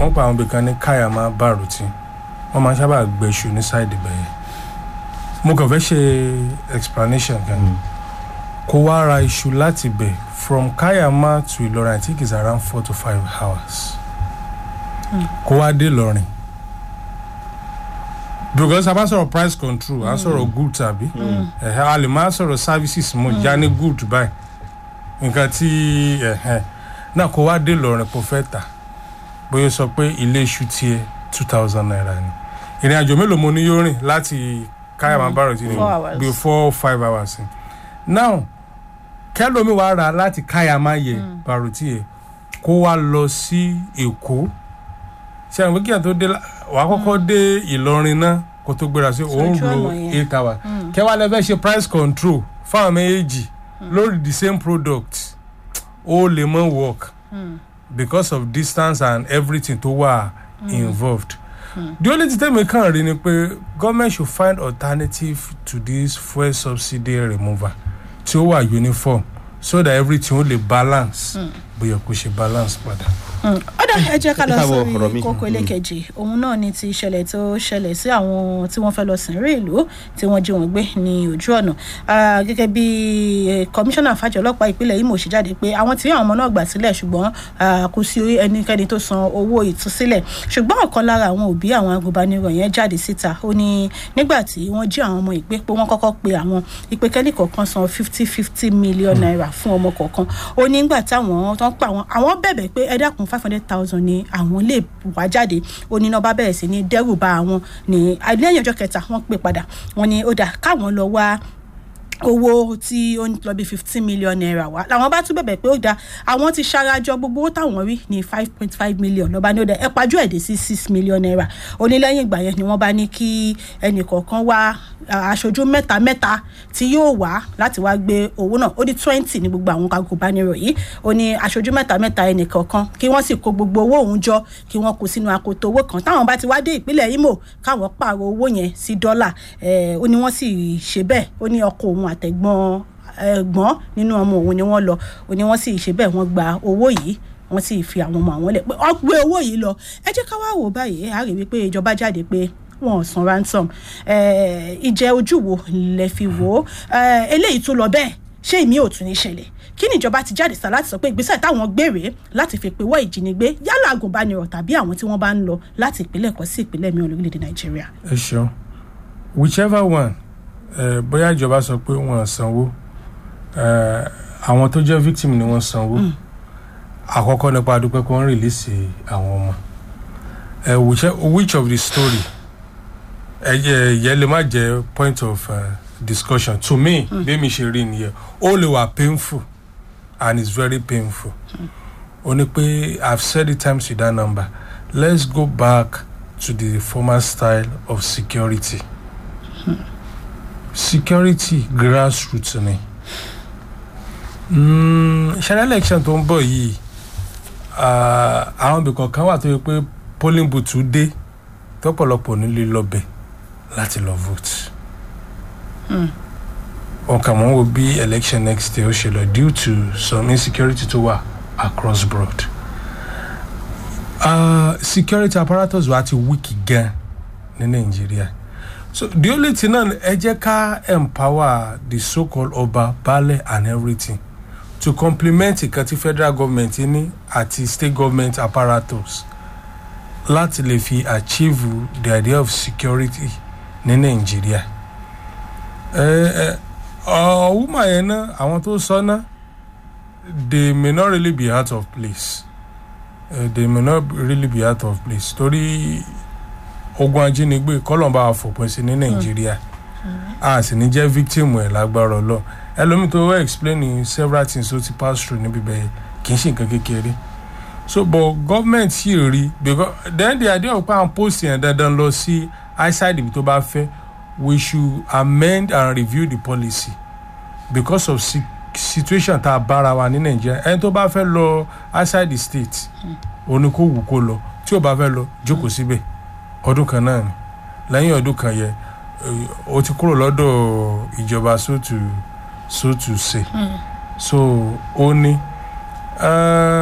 wọ́n pa àwọn ibìkan ní káyàmá bàrùtì wọ́n máa ń sábà gbẹ̀ṣù ní sáìdì bẹ̀yẹ mo kàn fẹ́ ṣe explanation kan kó wá ra iṣu láti bẹ̀ from káyàmá to ìlọrin i think it's around four to five hours kó wá dé ìlọrin because a bá sọ̀rọ̀ price control a sọ̀rọ̀ good tàbí ẹ̀hẹ́ a lè má sọ̀rọ̀ services mo já ní good báyìí nǹkan tí ẹ̀hẹ́ náà kó wá dé ìlọrin kó fẹ́ tà bóyá sọ pé ilé iṣu tiẹ̀ two thousand naira ni ìrìn àjò mélòó mo ní yóò rìn láti káyàmá bárò tí ni Four hours. bí four five hours ni now kẹlòmí wàá rà láti káyàmá yẹ bárò tí yẹ kó wá lọ sí èkó ṣe àwọn kíkà tó dé la- wàá kọ́kọ́ dé ìlọrin náà kó tó gbéra sí òun Sójú lo ọ̀nà yẹn. eight hours kẹwàá lẹ́fẹ̀ẹ́ ṣe price control fáwọn méjèèjì lórí the same product ó lè mọ work because of distance and everything tó wà involved. the only thing tẹ́mi kàn rí ni pé government should find alternative to this fuel subsidy removal tí ó wà uniform so that everything ó lè balance bóyá kó ṣe balance padà. ọ̀dà ẹ jẹ́ ká lọ Ẹ káàbọ̀ ọ̀rọ̀ sórí mi. kókó ẹlẹ́kẹ̀jì òun náà ni ti ìṣẹ̀lẹ̀ tó ṣẹlẹ̀ sí àwọn tí wọ́n fẹ́ lọ sìn rí ìlú tí wọ́n jí wọn gbé ní ojú ọ̀nà Ah, gẹ́gẹ́ bí eh, kọmíṣánná fàjọ ọlọ́pàá ìpínlẹ̀ Imo ṣe jáde pé àwọn tí àwọn ọmọ náà gbà sílẹ̀ ṣùgbọ́n ah, kò sí ẹnikẹ́ni tó san owó ìtúsílẹ̀ ṣùgbọ́n ọ̀kan lára àwọn òbí àwọn agùnbánirọ̀ yẹn jáde síta ó ní nígbà tí wọ́n jí àwọn ọmọ ìpè pé wọ́n kọ́kọ́ pe àwọn ìpè kẹ́nì kọ̀ọ̀kan san fifty fifty million naira fún ọmọ kọ̀ọ̀kan ó ní nígbà táwọn tó ń pa àwọn àwọn bẹ̀bẹ̀ pé ẹ dákun five hundred thousand ni àwọn lè wá jáde ó ní náà bá bẹ̀rẹ̀ sí ní dẹ́rù ba àwọn ní lẹ́yìn ọjọ́ kẹta wọ́n pè padà wọ́n ní ó dà káwọn lọ wá owó tí ó ń lọ bí fifteen million naira wá làwọn bá tún bẹ̀bẹ̀ pé ó da àwọn ti ṣarajọ gbogbo owó táwọn rí ní five point five million lọ́ba ní ó da ẹ pajú ẹ̀ dé sí six million naira ó ní lẹ́yìn ìgbà yẹn ni wọ́n bá ní kí ẹnì kọ̀ọ̀kan wá ah, aṣojú mẹ́ta mẹ́ta tí yóò wá láti wá gbé owó náà ó ní twenty ní gbogbo àwọn agùnbánirọ̀ yìí ó ní aṣojú mẹ́ta mẹ́ta ẹnì kọ̀ọ̀kan kí wọ́n sì kó gbogbo owó òun jọ kí wọ́n kó sínú akoto owó kan táwọn bá ti wá dé ìpínlẹ̀ Imo káwọn pààrọ̀ owó yẹn sí dọ́là Eh, ó ní wọ́n sì ṣe bẹ́ẹ̀ ó ní ọkọ òun àtẹ̀gbọ́n ẹ̀gbọ́n nínú ọmọ òun ni wọ́n lọ ó ní wọ́n sì ṣe bẹ́ẹ̀ wọ́n gba owó yìí wọ́n sì fi àwọn ọmọ àwọn lẹ̀ pé wọ́n gbé owó yìí lọ ẹ jẹ́ ká wá wò báyìí a rí wípé ìjọba jáde pé wọn ò san ransom Eh, ìjẹ́ ojú wo lẹ fi wò ó Eh, eléyìí tó lọ bẹ́ẹ̀ ṣé ìmí ò tún ní ṣẹlẹ̀ kí ni ìjọba ti jáde sá láti sọ pé ìgbésẹ̀ táwọn gbèrè láti fi pèwọ́ ìjínigbé yálà agùnbánirọ̀ tàbí àwọn tí wọ́n bá ń lọ láti ìpínlẹ̀ kan sí ìpínlẹ̀ mìíràn lórílẹ̀‐èdè nàìjíríà. ẹ ṣeun whichever one ẹ bóyá ìjọba sọ pé wọn ò sanwó ẹ àwọn tó jẹ́ victim ni wọ́n sanwó àkọ́kọ́ nípa dúpẹ́ pé wọ́n rìlíìsì àwọn ọmọ ẹ which- which of the story ẹ jẹ yẹ lè má jẹ point of uh, discussion to me bí mi ṣe rí nìyẹn ó lè wà painful and it's very painful ó ní pé i've said it times with that number let's go back to the former style of security security grassroots ni mm, ṣẹlẹ election tó ń bọ̀ yìí ah, àwọn ibìkan kan wà tó yẹ pé polling booth dé tọ́pọ̀lọpọ̀ nílé lọ́bẹ̀ láti lọ vote ọkàn mọ́ wo bí election next day ó ṣe lọ due to some insecurity tó wà across broad uh, security apparatus wa ti weak gan ní nàìjíríà so the only thing náà ẹ jẹ́ ká empower the so called ọba baálẹ̀ and everything to complement nǹkan tí federal government ní àti state government apparatus láti lè fi achieve the idea of security ní nàìjíríà ẹ ẹ ọ woman yẹn náà àwọn tó sọ náà they may not really be out of place uh, they may not really be out of place torí ogun ajínigbé kọlọmba àfòpin sí ní nàìjíríà a sì ní jẹ́ victim ẹ̀ lágbára ọlọ́ ẹlòmíì tó wẹ́ explain several things ó ti pass through níbi bẹ́ẹ̀ kì í ṣe nǹkan kékeré so but government yìí rí because then the idea of pan post yẹn dandan lọ sí outside ibi tó bá fẹ́ we should amend and review the policy because of si situation tá a bára wa ní nàìjíríà ẹni tó bá fẹ́ lọ outside the state òní kó wù kó lọ tí ò bá fẹ́ lọ jókòó síbẹ̀ ọdún kan náà ni lẹ́yìn ọdún kan yẹ o ti kúrò lọ́dọ̀ ìjọba sótù sótù ṣe so ó ní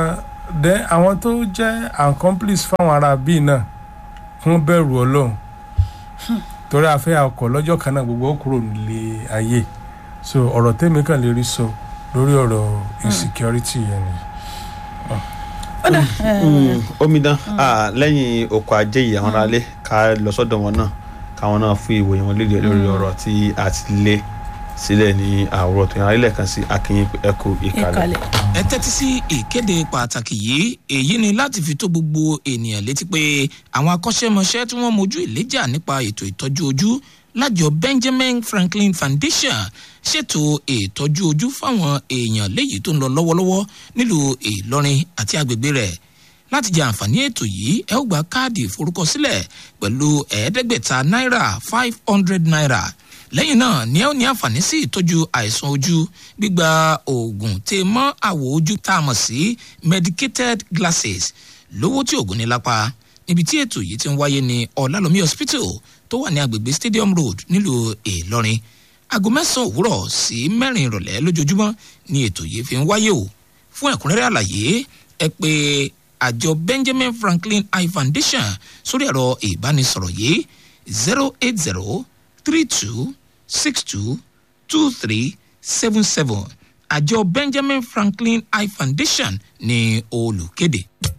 then àwọn tó jẹ́ accomplice fáwọn ará bíi náà kún bẹ̀rù ọlọ́run torí afẹ́ ọkọ̀ lọ́jọ́ kan náà gbogbo ó kúrò nílé ayé so ọ̀rọ̀ tèmi kàn lè rí sọ lórí ọ̀rọ̀ insecurity yẹn ni. ó dà Mm, omidan ah, lẹ́yìn oko ajé yìí àwọn aráalé ká lọ sọ́dọ̀ wọn náà káwọn náà fún ìwòye wọn lédè lórí ọ̀rọ̀ tí a ti lé sílẹ̀ ní àwòrán tó yàn arílẹ̀ kan sí akínyìn ẹ̀kú ìkàlẹ̀. ìkàlẹ̀. ẹ tẹ́tí sí ìkéde pàtàkì yìí èyí ni láti fi tó gbogbo ènìyàn létí pé àwọn akọ́ṣẹ́mọṣẹ́ tí wọ́n mojú ìléjà nípa ètò ìtọ́jú ojú lájọ benjamin franklin foundation ṣètò ìtọ́jú ojú fáwọn èèyàn léyìí tó ń lọ lọ́wọ́lọ́wọ́ nílùú ìlọrin àti agbègbè rẹ̀ láti jẹ àǹfààní ètò yìí ẹ ó gba káàdì ìforúkọsílẹ̀ pẹ̀lú ẹ̀ẹ́dẹ́gbẹ̀ta náírà five hundred naira lẹ́yìn náà ni ẹ ó ní àǹfààní sí ìtọ́jú àìsàn ojú gbígba oògùn tè mọ́ àwọ̀ ojú tá a mọ̀ sí medicated glasses lówó tí oògùn ní lápá níbi tí ètò yìí ti ń wáyé ní ọ̀làlómi hospital tó wà ní agbègbè stadium road nílùú ìlọrin aago mẹ́sàn-án òwúrọ̀ sí mẹ́rin ìrọ̀lẹ́ lójoojúmọ́ ni ètò yìí fi ń wáyé o fún ẹ̀kúnrẹ́rẹ́ àlàyé ẹ pé àjọ benjamin franklin eye foundation sórí ẹ̀rọ ìbánisọ̀rọ̀ yìí zero eight zero three two six two two three seven seven àjọ benjamin franklin eye foundation ní olùkéde.